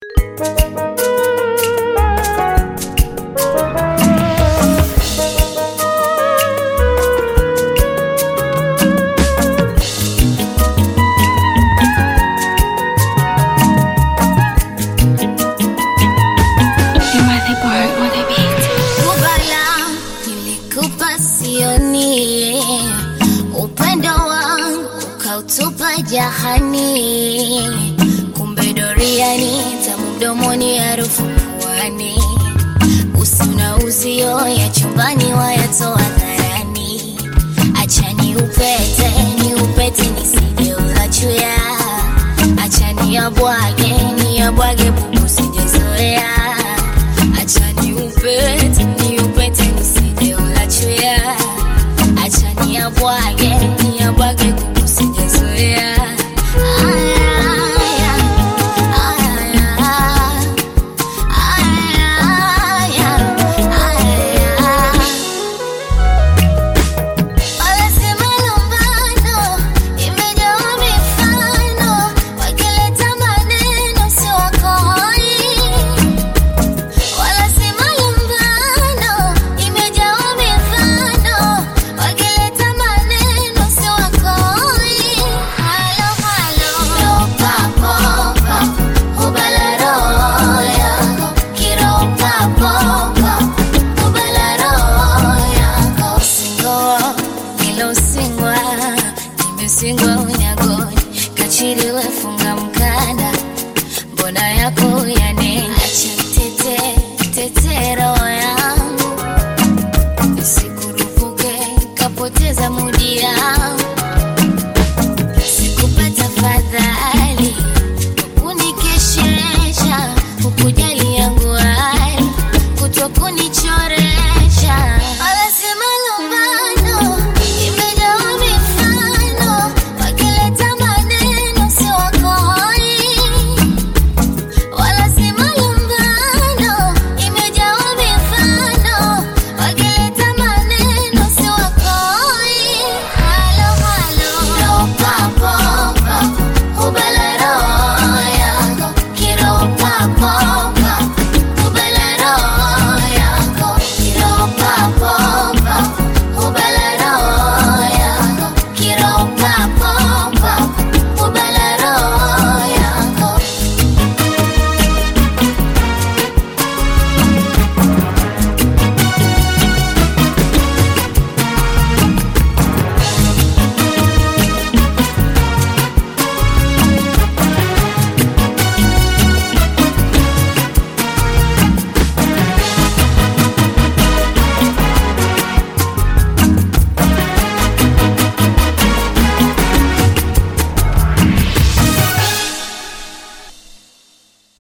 Kubala nilikupa sioni, upendo wangu ukautupa jahani, kumbe doriani, tamu mdomoni, harufu puani, usi na uzio ya chumbani wayatoa dharani, acha ni upete ni upete nisije ulachuya, acha ni abwage ni abwage bubu sijezoea acha ni upete ni upete nisije ulachuya, acha ni abwage ni abwage bubu sijezoea Aya, aya, aya, aya, aya. Wala si malumbano, imejawa mifano, wakileta maneno si wakoi. Wala si malumbano, imejawa mifano, wakileta maneno si wakoi. Halo, halo, papo, papo, ubala roho yako, kiropa, popo, ubala roho yako. Singoa, nilosingwa, nimesingwa unyagoni, kachiri wefunga mkanda, mbona yako yanena, acha